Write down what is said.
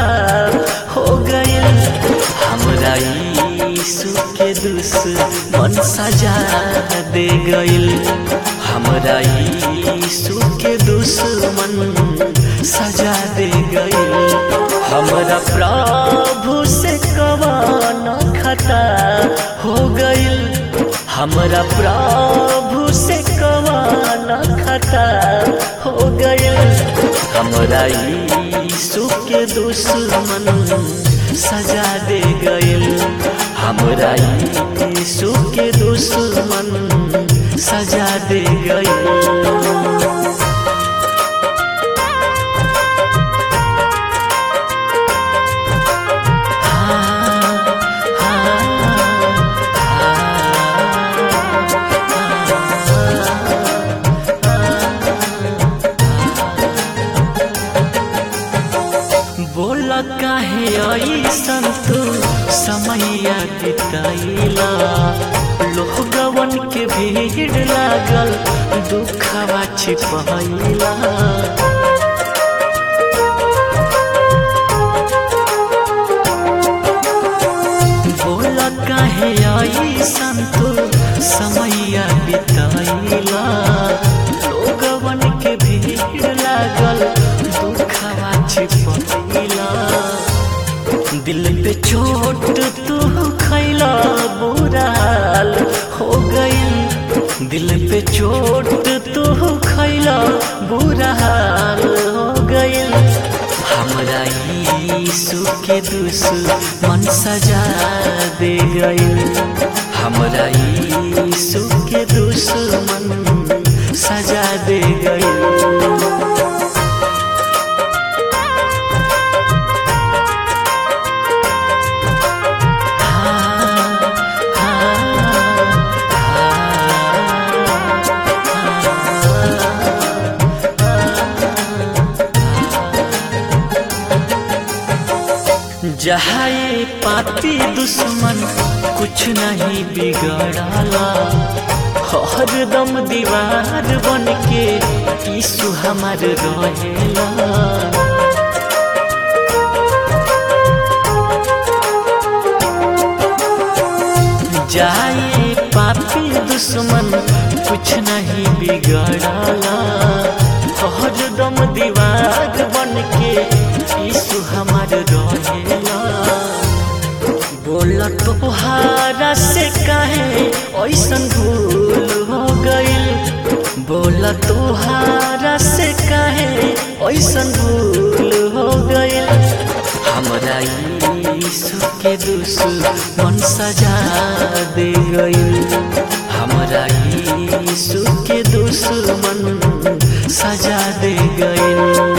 हो गइल हमरा यीशु के दुश्मन सजा दे गइल हमरा यीशु के दुश्मन सजा दे गइल हमरा प्रभु से कवन खता हो गइल हमरा प्रभु से कवन खता हो गइल हमरा यीशु के दुश्मन सजा दे गइल हमरा यीशु के दुश्मन सजा दे गइल बोल काहे ऐसन तू समैया बितैला लोहगवन के भीड़ लागल दुखवा छिपैला बोल काहे ऐसन तू समैया बितैला लोगवन के भीड़ लागल दुखवा छिपैला दिल पे चोट तू खैला बुरा हाल हो गई दिल पे चोट तू खैला बुरा हाल हो गई हमरा यीशु के दुश्मन सजा दे गई हमरा यीशु के दुश्मन सजा दे गई जहाए पापी दुश्मन कुछ नहीं बिगड़ाला हर दम दीवार बन के यीशु हमार रहेला जाए पापी दुश्मन कुछ नहीं बिगड़ाला हर दम दीवार बन के यीशु हमार रहेला बोल तोहारा से काहे ऐसन भूल हो गइल बोल तोहारा से काहे ऐसन भूल हो गइल हमरा यीशु के दुश्मन सजा दे गइल हमरा यीशु के दुश्मन सजा दे गइल